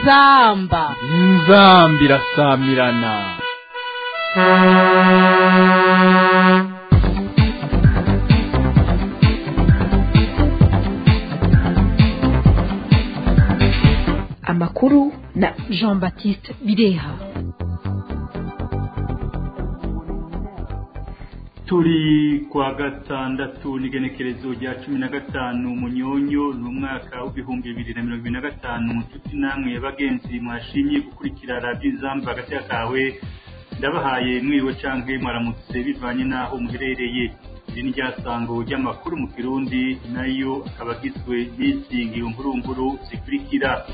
inzamba inzamba irasamirana amakuru na jean baptiste bireha turi kwa gatandatu n'igenekerezo rya cumi na gatanu munyonyo ni umwaka w'ibihumbi bibiri na mirongo ibiri na gatanu nshuti namwe bagenzi mwashimye gukurikira radiyo izamba hagati kawe ndabahaye mwiriwe cyangwa mwaramutse bivanye n'aho muherereye iri ni ryasango ry'amakuru mu kirundi nayo akaba agizwe n'izi ngirungurunguru zikurikira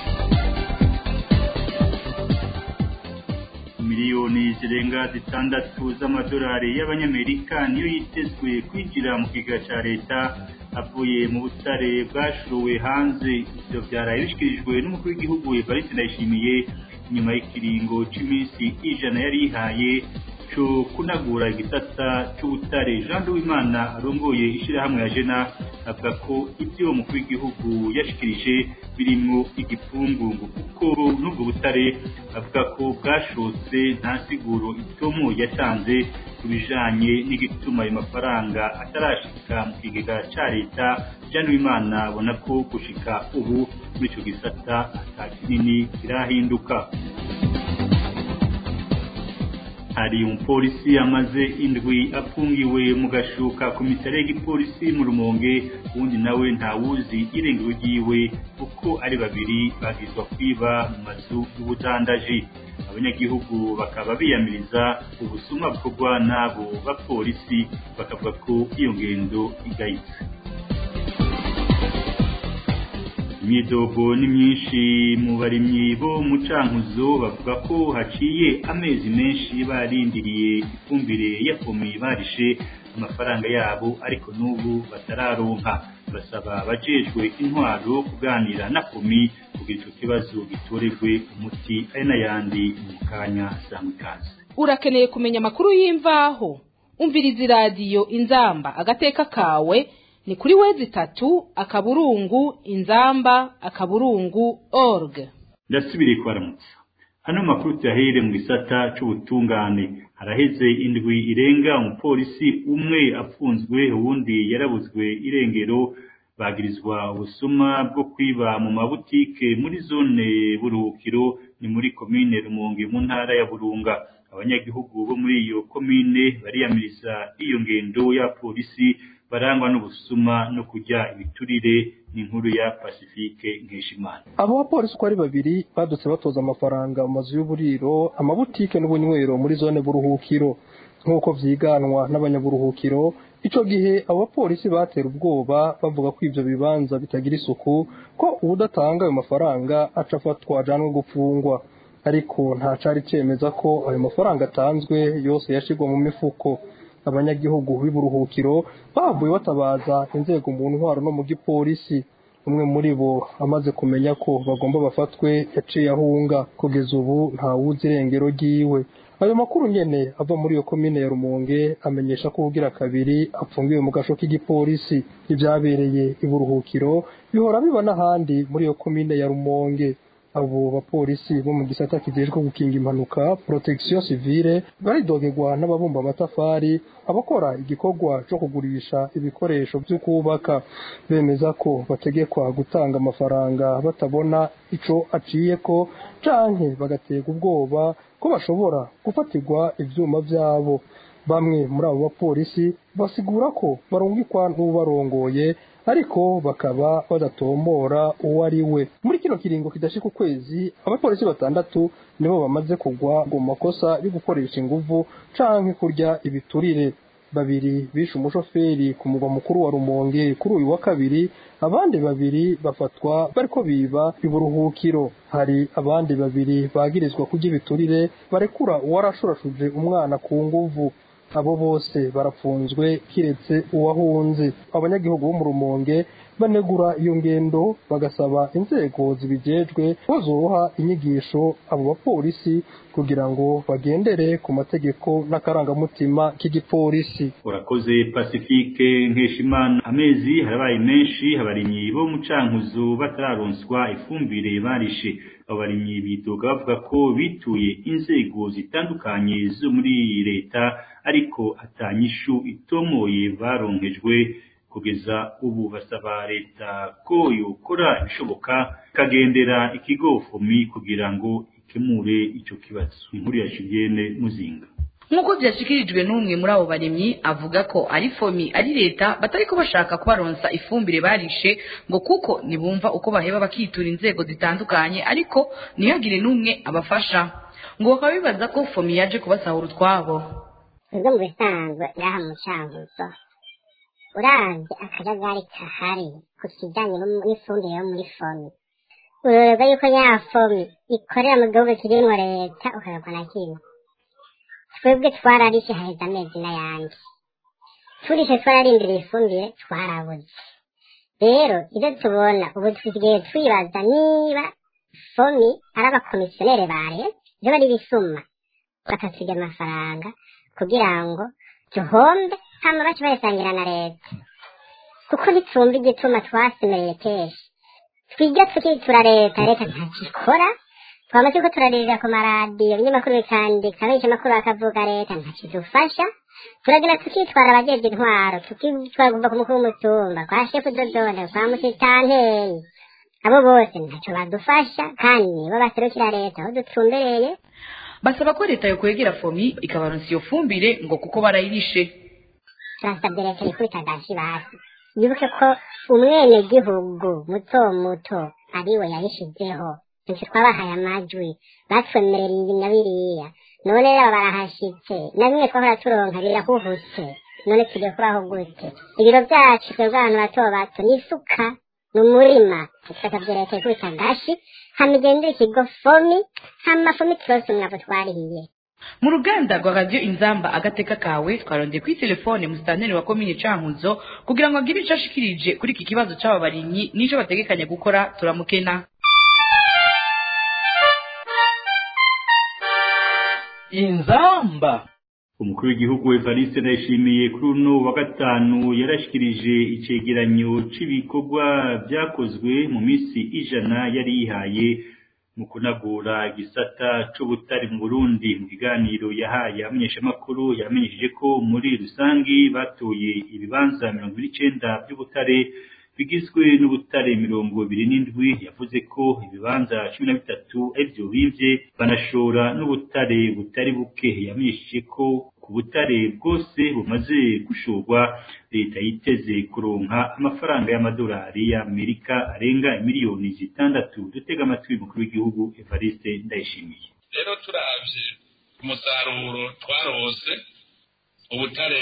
miliyoni zirenga zitandatu z'amadolari y'abanyamerika niyo yitezwe kwinjira mu kiga cya leta avuye mu butare bwashuwe hanze ibyo byaraye bishyikirijwe n'umukuru w'igihugu evariste ndayishimiye nyuma y'ikiringo cy'iminsi ijana yari yihaye cyo kunagura igisata cy'ubutare jean Uwimana arongoye ishyirahamwe ya jena avuga ko ibyo umukuru w'igihugu yashikirije birimo igipfungu kuko n'ubwo butare avuga ko bwashotse nta siguro itomo yatanze ku bijanye n'igituma ayo mafaranga atarashika mu kigega cya leta jean Uwimana abona ko gushika ubu muri icyo gisata ata kinini kirahinduka hari umupolisi amaze indwi afungiwe mu gashuka komisariya y'igipolisi mu rumonge ubundi nawe ntawuzi irengero ryiwe kuko ari babiri bagizwa kwiba mu mazu y'ubudandaji abanyagihugu bakaba biyamiriza ubusuma bukorwa n'abo bapolisi bakavuga ko iyo ngendo igayitse imyidogo ni myinshi mu barimyi bo mu cankuzo bavuga ko haciye amezi menshi barindiriye ifumbire ya fomi barishe amafaranga yabo ariko n'ubu batararonka basaba abajejwe intwaro kuganira na fomi kugira ico kibazo gitorerwe umuti ari n'ayandi mu kanya samikazi urakeneye kumenya amakuru y'imvaho umviriza iradiyo inzamba agateka kawe ni kuri wezi tatu akaburungu inzamba akaburungu org ndasubiriye kubaramutsa hano makuru tuyahere mu gisata c'ubutungane haraheze indwi irenga umupolisi umwe apfunzwe uwundi yarabuzwe irengero bagirizwa ubusuma bwo kwiba mu mabutike muri zone buruhukiro ni muri komine rumonge mu ntara ya burunga abanyagihugu bo muri iyo komine bariyamiriza iyo ngendo ya polisi barangwa n'ubusuma no kujya ibiturire n'inkuru ya Pacifique Nkeshimana abo bapolisi uko ari babiri badutse batoza amafaranga mu mazu y'uburiro amabutike n'ubunywero muri zone buruhukiro nk'uko vyiganwa n'abanyaburuhukiro ico gihe abo bapolisi batera ubwoba bavuga ko ivyo bibanza bitagira isuku ko uwudatanga ayo mafaranga aca afatwa ajanwe gupfungwa ariko nta cari cemeza ko ayo mafaranga atanzwe yose yashirwa mu mifuko abanyagihugu b'iburuhukiro bavuye batabaza inzego mu ntwaro no mu gipolisi umwe muri bo amaze kumenya ko bagomba bafatwe yaciye ahunga kugeza ubu ntawuzi irengero ryiwe ayo makuru nyene ava muri iyo komine ya rumonge amenyesha ko ubugira kabiri apfungiwe mu gasho k'igipolisi ivyabereye iburuhukiro bihora biba n'ahandi muri iyo komine ya rumonge abo bapolisi bo mu gisata kijejwe gukinga impanuka protection civile baridogerwa n'ababumba amatafari abakora igikorwa co kugurisha ibikoresho vyo kubaka bemeza ko bategekwa gutanga amafaranga batabona ico aciyeko canke bagaterwa ubwoba ko bashobora gufatirwa ivyuma vyabo bamwe muri abo bapolisi basigura ko barungikwa n'ubarongoye ariko bakaba badatombora uwo ari we muri kino kiringo kidashika ukwezi abapolisi batandatu nibo bamaze kugwa mu makosa yo gukoresha inguvu canke kurya ibiturire babiri bishe umushoferi ku mugwa mukuru wa rumonge kuri uyu wa kabiri abandi babiri bafatwa bariko biba iburuhukiro hari abandi babiri bagirizwa kurya ibiturire barekura uwarashurashuje umwana ku nguvu abo bose barapfunzwe kiretse uwahunze abanyagihugu bo mu rumonge banegura iyo ngendo bagasaba inzego zibijejwe ko zoha inyigisho abo bapolisi kugira ngo bagendere ku mategeko n'akarangamutima k'igipolisi urakoze pacifique nkeshimana amezi harabaye menshi abarimyi bo mu cankuzo batararonswa ifumbire barishe abo barimyi bidoga bavuga ko bituye inzego zitandukanye zo muri leta ariko atanyishu itomoye baronkejwe kugeza ubu basaba leta ko yokora ibishoboka ikagendera ikigo fomi kugira ngo ikemure ico kibazo inkuru ya Julienne Muzinga nk'uko byashyikirijwe n'umwe muri abo barimyi avuga ko ari fomi ari leta batari ko bashaka kubaronsa ifumbire barishe ngo kuko ntibumva uko baheba bakitura inzego zitandukanye ariko ntihagire n'umwe abafasha ngo bakaba bibaza ko fomi yaje kubasahura utwabo ubwo mu bisanzwe ngaha mu cankuzo uravye akajagari kahari ku kijanye n'ifumbire yo muri fomi urorerwa yuko ya fomi ikorera mu gihugu kirimwo leta ukarerwa na kimwe twebwe twararishe haheze amezi n'ayandi turishe twararindiriye ifumbire twarabuze rero ibyo tubona ubu tusigaye twibaza niba fomi ari abakomisiyoneri ba leta ibyo bari bisuma bakasiga amafaranga kugira ngo duhombe hama bace bayasangira na leta kuko ntitumva igituma twasemereye kenshi twiga tukitura leta leta ntakikora twaba turiko turaririra ku maradiyo ibinyamakuru bikandika benshi amakuru bakavuga leta ntakidufasha turagenda tukitwara abajejwe intwaro tukitwara kuva ku mukuru w'umutumba kwa shefu dodone kwa musitanteri abo bose ntaco badufasha kandi nibo baserukira leta aho dutumbereye basaba ko leta yokwegera fomi ikabaronsa iyo fumbire ngo kuko barayirishe turasabye leta ikubita gashi basi yibuke ko umwenegihugu muto muto ariwe yayishizeho ntitwe twabahaye amajwi batwemerera ibi na biriya none rero barahashitse na bimwe twahora turonka birahuhutse none tugiye kubaho gute ibiro byacu twebwe abantu bato bato ni isuka ni umurima tugasabye leta ikubita gashi hama igendera ikigo fomi hama fomi turose umwavu twarihiye mu ruganda rwa radiyo inzamba agateka kawe twarondeye kuri telefone musitanteri wa komine cankuzo kugira ngo agire ico ashikirije kuri iki kibazo c'aba barimyi n'ico bategekanya gukora turamukena inzamba umukuru w'igihugu Evariste Ndayishimiye kuri uno wa gatanu yarashikirije icegeranyo c'ibikorwa vyakozwe mu misi ijana yari yihaye mu kunagura igisata c'ubutari mu Burundi mu kiganiro yahaye abamenyeshamakuru yamenyesheje ko muri rusangi batoye ibibanza mirongo ibiri n'icenda vy'ubutare bigizwe n'ubutare mirongo ibiri n'indwi yavuze ko ibibanza cumi na bitatu arivyo bimvye banashora n'ubutare butari buke yamenyesheje ko ku butare bwose bumaze gushorwa leta yiteze kuronka amafaranga y'amadolari y'amerika arenga miliyoni zitandatu dutega amatwi umukuru w'igihugu evariste ndayishimiye rero turavye umusaruro twarose ubutare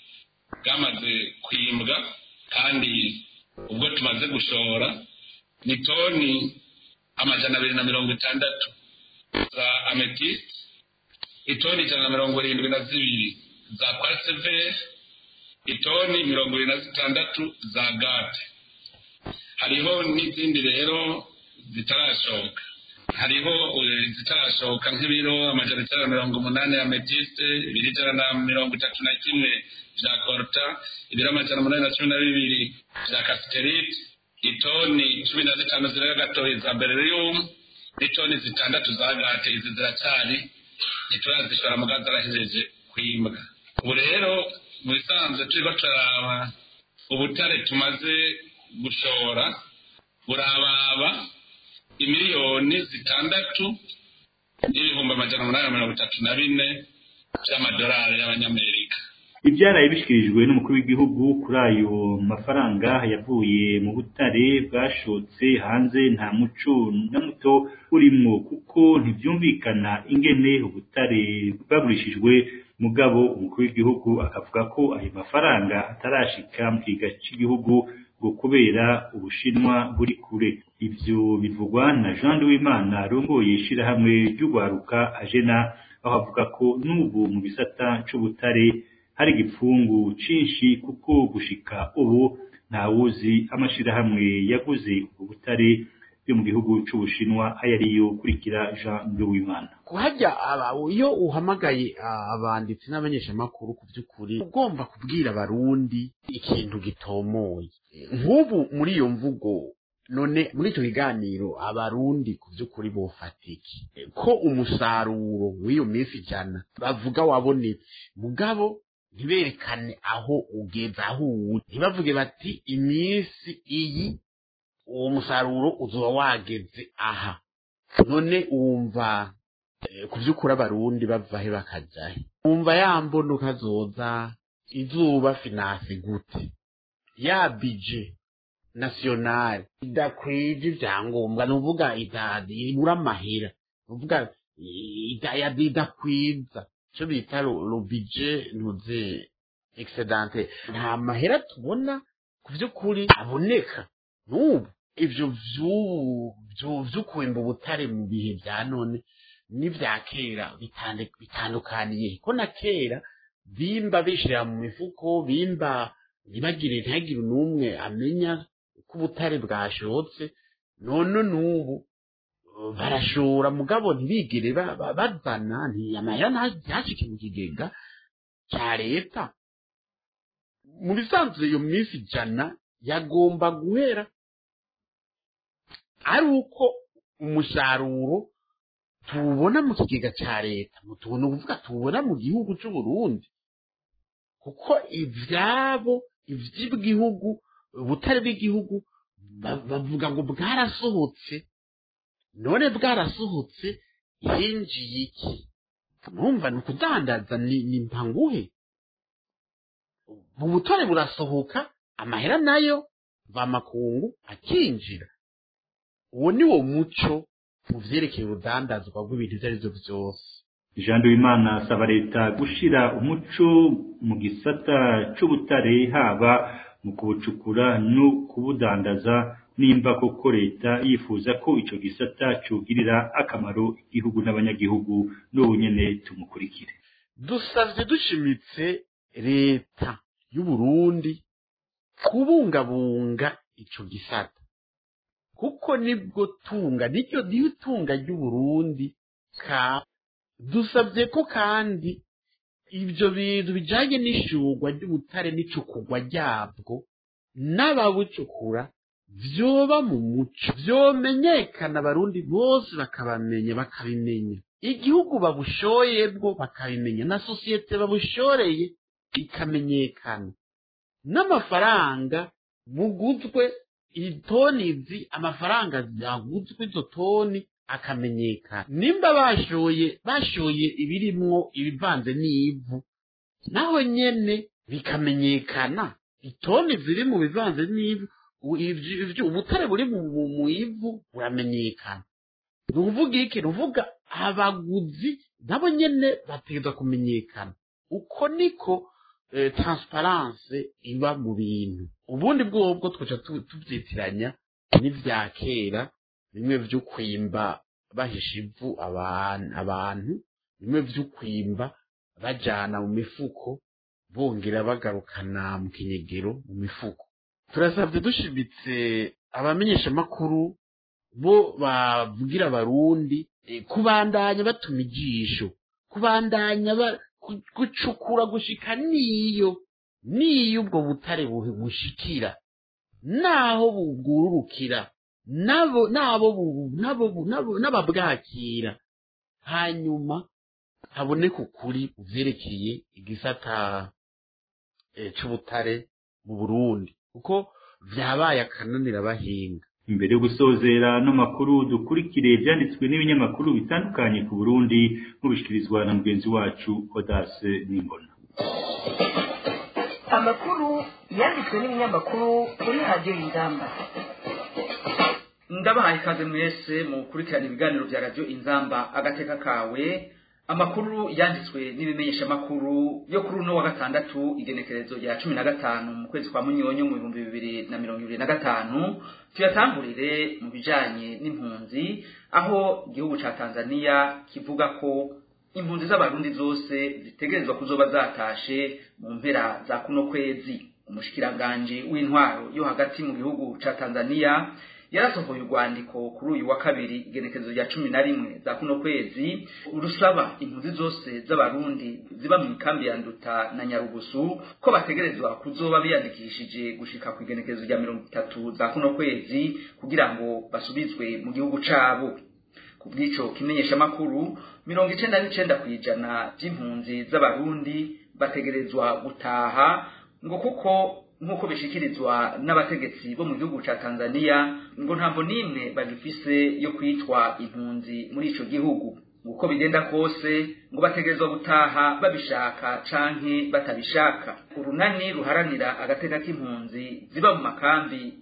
bwamaze kwimbwa kandi ubwo tumaze gushora ni toni amajana abiri na mirongo itandatu za ametiste itoni ijana na mirongo irindwi na zibiri za kwaseveri itoni mirongo irindwi na zitandatu za gate hariho n'izindi rero zitarashoka hariho zitarashoka nk'ibiro amajana icyenda na mirongo umunani ya metiste ibiri ijana na mirongo itatu na kimwe vya korta ibiro amajana umunani na cumi na bibiri vya kasiterite itoni cumi na zitanu zirenga gatoyi za bererium n'itoni zitandatu za gate izi ziracyari ntiturazishora mugazi arahejeje kwimbwa ubu rero mu bisanzwe turiko turaraba ubutare tumaze gushora burababa imiliyoni zitandatu n'ibihumbi amajana umunani na mirongo itatu na bine vy'amadolari y'abanyamerika ibyaraye bishyikirijwe n'umukuru w'igihugu kuri ayo mafaranga yavuye mu butare bwashotse hanze nta muco na muto urimo kuko ntibyumvikana ingene ubutare bwagurishijwe mugabo umukuru w'igihugu akavuga ko ayo mafaranga atarashika mu kiga cy'igihugu ngo kubera ubushinwa buri kure ibyo bivugwa na jean w'imana arongoye ishyirahamwe ry'urwaruka ajena aho avuga ko n'ubu mu gisata c'ubutare hari igipfungu cinshi kuko gushika ubu ntawuzi amashirahamwe yaguze ubwo butare yo mu gihugu c'ubushinwa ayo ariyo kurikira jean nduwimana kuhajya iyo uhamagaye abanditsi n'abanyeshamakuru ku by'ukuri ugomba kubwira abarundi ikintu gitomoye nk'ubu muri iyo mvugo none muri icyo kiganiro abarundi ku by'ukuri bofatiki ko umusaruro w'iyo minsi ijana bavuga wabonetse mugabo ntiberekane aho ugeze aho uri ntibavuge bati iminsi iyi uwo musaruro uzoba wageze aha none wumva ku by'ukuri abarundi bavahe bakajyahe wumva ya mbono kazoza izuba finasi gute ya bije nasiyonari idakwije ibyangombwa ni uvuga ibura amahera ni uvuga idakwiza icyo bita rubije ntuze egisedante nta mahera tubona ku by'ukuri aboneka n'ubu ibyo by'ukwimba ubutare mu bihe bya none n'ibya kera bitandukaniye ko na kera bimba bishyira mu mifuko bimba ntibagire ntihagire n'umwe amenya ko ubutare bwashotse none n'ubu barashora mugabo ntibigire bazana amahera ntashike mu kigega cya leta mu bisanzwe iyo minsi ijana yagomba guhera ari uko umusaruro tuwubona mu kigega cya leta tubona ukuvuga tuwubona mu gihugu cy'u Burundi kuko ibyabo iby'igihugu ubutare bw'igihugu bavuga ngo bwarasohotse none bwarasohotse hinjiye iki mwumva ni ukudandaza ni mpanguhe ubutare burasohoka amahera nayo vamakungu akinjira uwo ni wo muco mu vyerekeye urudandazwa rw'ibintu ivyo arivyo vyose jean duwimana asaba leta gushira umuco mu gisata c'ubutare haba mu kubucukura no kubudandaza nimba koko leta yifuza ko ico gisata cugirira akamaro igihugu n'abanyagihugu n'ubu nyene tumukurikire dusavye dushimitse leta y'uburundi kubungabunga ico gisata kuko nibwo tunga niryo niyo tunga ry'uburundi ka dusabye ko kandi ibyo bintu bijanye n'ishurwa ry'ubutare n'icukurwa ryabwo n'ababucukura vyoba mu muco vyomenyekana abarundi bose bakabamenya bakabimenya igihugu babushoyebwo bakabimenya na sosiyete babushoreye ikamenyekana n'amafaranga buguzwe itoni izi amafaranga yaguzwe izo toni akamenyekana nimba bashoye bashoye ibirimwo ibivanze n'ivu naho nyene bikamenyekana itoni ziri mu bivanze n'ivu ubutare buri mu ivu buramenyekana ni uvuga iki ni uvuga abaguzi nabo nyene bategerezwa kumenyekana uko niko transparence iba mu bintu ubundi bwobwo twaca tubyitiranya n'ivya kera bimwe vyo kwimba bahisha ivu abantu bimwe vyo kwimba bajana mu mifuko bongera bagarukana mu kinyegero mu mifuko turasabye dushimitse abamenyeshamakuru bo bavugira abarundi kubandanya batuma ijisho kubandanya gucukura gushika niyo niyo ubwo butare bushikira naho bugururukira nabo nabo nabo n'ababwakira hanyuma haboneka ukuri uvyerekeye igisata c'ubutare mu Burundi kuko vyabaye akananira abahinga imbere yo gusozera no makuru dukurikire ibyanditswe n'ibinyamakuru bitandukanye ku Burundi nk'ubishikirizwa na mugenzi wacu Odace Nimbona amakuru yanditswe n'ibinyamakuru kuri radiyo y'ingamba ndabahaye ikaze mwese mu gukurikirana ibiganiro bya radiyo inzamba agateka kawe amakuru yanditswe n'ibimenyeshamakuru yo kuri uno wa gatandatu igenekerezo rya cumi na gatanu mu kwezi kwa munyonyo mu bihumbi bibiri na mirongo ibiri na gatanu tuyatangurire mu bijanye n'impunzi aho igihugu ca tanzania kivuga ko impunzi z'abarundi zose zitegerezwa kuzoba zatashe mu mpera za kuno kwezi umushikiranganji w'intwaro yo hagati mu gihugu ca tanzania yarasohoye urwandiko kuri uyu wa kabiri igenekerezo rya cumi na rimwe za kuno kwezi rusaba impunzi zose z'abarundi ziba mu ikambi ya nduta na nyarugusu ko bategerezwa kuzoba biyandikishije gushika ku igenekerezo rya mirongo itatu za kuno kwezi kugira ngo basubizwe mu gihugu cabo ku bw'ico kimenyeshamakuru mirongo icenda n'icenda kw'ijana vy'impunzi z'abarundi bategerezwa gutaha ngo kuko nk'uko bishikirizwa n'abategetsi bo mu gihugu ca Tanzania ngo ntambo nimwe bagifise yo kwitwa impunzi muri ico gihugu uko bigenda kose ngo bategerezwa gutaha babishaka canke batabishaka urunani ruharanira agateka k'impunzi ziba mu makambi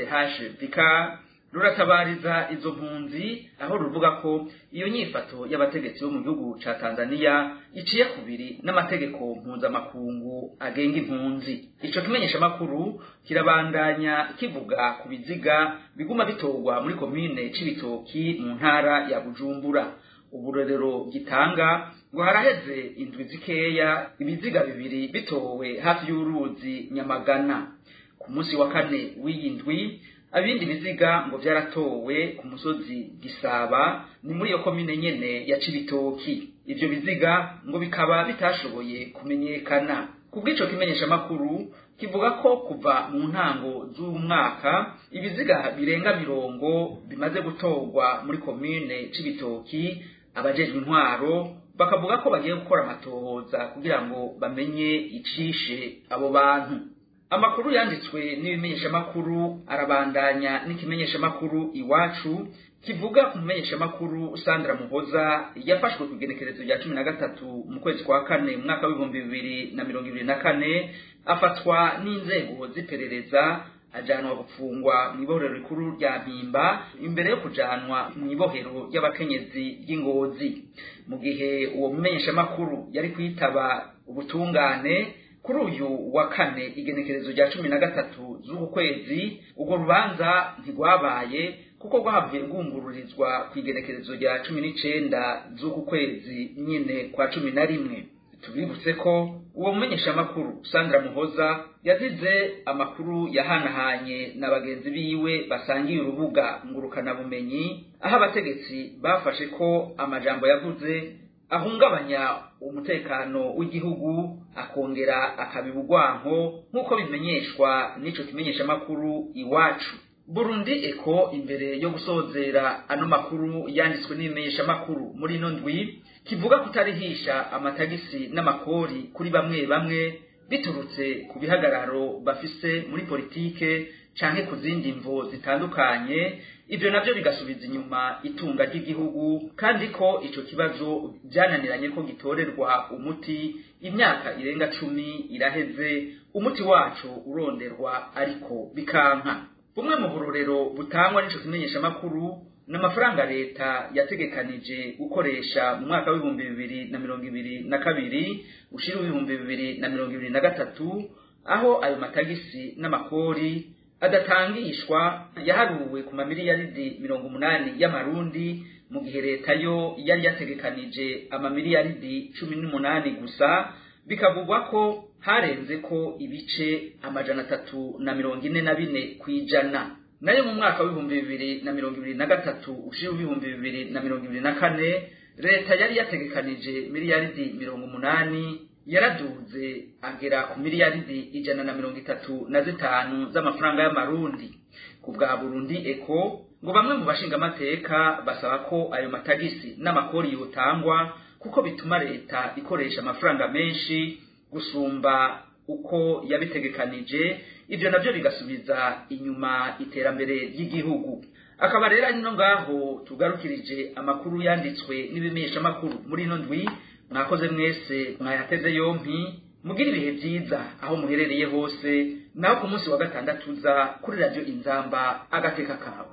CDH Vicar ruratabariza izo mpunzi aho ruvuga ko iyo nyifato y'abategetsi bo mu gihugu ca Tanzania iciye kubiri n'amategeko mpuzamakungu agenga impunzi ico kimenyesha makuru kirabandanya kivuga ku biziga biguma bitorwa muri komine c'ibitoki mu ntara ya Bujumbura uburorero gitanga ngo haraheze indwi zikeya ibiziga bibiri bitowe hafi y'uruzi Nyamagana ku munsi wa kane w'iyi ndwi abindi biziga ngo byaratowe ku musozi gisaba ni muri iyo komine nyene ya cibitoki ivyo biziga ngo bikaba bitashoboye kumenyekana kubw'ico kimenyesha makuru kivuga ko kuva mu ntango z'umwaka ibiziga birenga mirongo bimaze gutorwa muri komine cibitoki abajejwe intwaro bakavuga ko bagiye gukora amatohoza kugira ngo bamenye icishe abo bantu amakuru yanditswe n'ibimenyeshamakuru arabandanya n'ikimenyeshamakuru iwacu kivuga ku mumenyeshamakuru Sandra Muhoza yafashwe ku igenekerezo rya cumi na gatatu mu kwezi kwa kane mu mwaka w'ibihumbi bibiri na mirongo ibiri na kane afatwa n'inzego z'iperereza ajanwa gufungwa mu ibohero rikuru rya mpimba imbere yo kujanwa mu ibohero ry'abakenyezi ry'ingozi mu gihe uwo mumenyeshamakuru yari kwitaba ubutungane kuri uyu wa kane igenekerezo rya cumi na gatatu z'uku kwezi urwo rubanza ntirwabaye kuko rwahavuye rwungururizwa ku igenekerezo rya cumi n'icenda z'uku kwezi nyine kwa cumi na rimwe tubibutse ko uwo mumenyeshamakuru sandra muhoza yazize amakuru yahanahanye na bagenzi biwe basangiye urubuga ngurukanabumenyi aho abategetsi bafashe ko amajambo yavuze ahungabanya umutekano w'igihugu akongera akabiba urwanko nk'uko bimenyeshwa n'ico kimenyeshamakuru iwacu burundi eko imbere yo gusozera ano makuru yanditswe n'ibimenyeshamakuru muri ino ndwi kivuga kutarihisha amatagisi n'amakori kuri bamwe bamwe biturutse ku bihagararo bafise muri politike canke ku zindi mvo zitandukanye ivyo navyo bigasubiza inyuma itunga ry'igihugu kandi ko ico kibazo byananiranye ko gitorerwa umuti imyaka irenga cumi iraheze umuti wacu uronderwa ariko bikanka bumwe mu burorero butangwa n'ico kimenyeshamakuru n'amafaranga leta yategekanije gukoresha mu mwaka w'ibihumbi bibiri na mirongo ibiri na kabiri ushira w'ibihumbi bibiri na mirongo ibiri na gatatu aho ayo matagisi n'amakori adatangishwa yaharuwe ku mamiliyaridi mirongo umunani y'amarundi mu gihe leta yo yari yategekanije amamiliyaridi cumi n'umunani gusa bikavugwa ko harenze ko ibice amajana atatu na mirongo ine na bine kw'ijana nayo mu mwaka w'ibihumbi bibiri na mirongo ibiri na gatatu ushira ibihumbi bibiri na mirongo ibiri na kane leta yari yategekanije miliyaridi mirongo umunani yaraduze agera ku miliyaridi ijana na mirongo itatu na zitanu z'amafaranga y'amarundi ku bwa burundi eko ngo bamwe mu bashingamateka basaba ko ayo matagisi n'amakori yotangwa kuko bituma leta ikoresha amafaranga menshi gusumba uko yabitegekanije ivyo navyo bigasubiza inyuma iterambere ry'igihugu akaba rero ari no ngaho tugarukirije amakuru yanditswe n'ibimenyeshamakuru muri ino ndwi mwakoze mwese mwayateze yompi mugira ibihe byiza aho muherereye hose naho ku munsi wa gatandatu uza kuri radiyo inzamba agateka kawe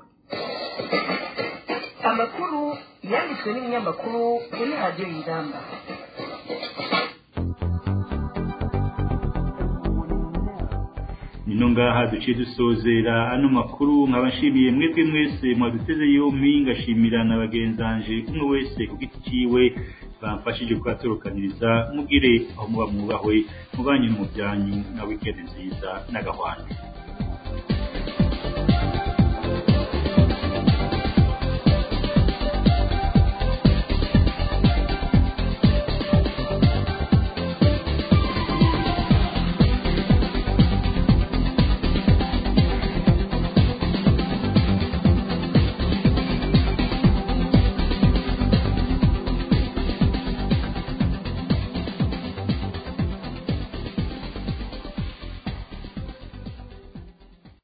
amakuru yanditswe n'ibinyamakuru kuri radiyo inzamba nino ngaha duciye dusozera ano makuru nkaba nshimiye mwebwe mwese mwaduteze yompi ngashimira na bagenzanje umwe wese ku giti ciwe bamfashije kubaturukaniriza mugire aho muba mwubahwe mubanye mu byanyu na wikendi nziza n'agahwanda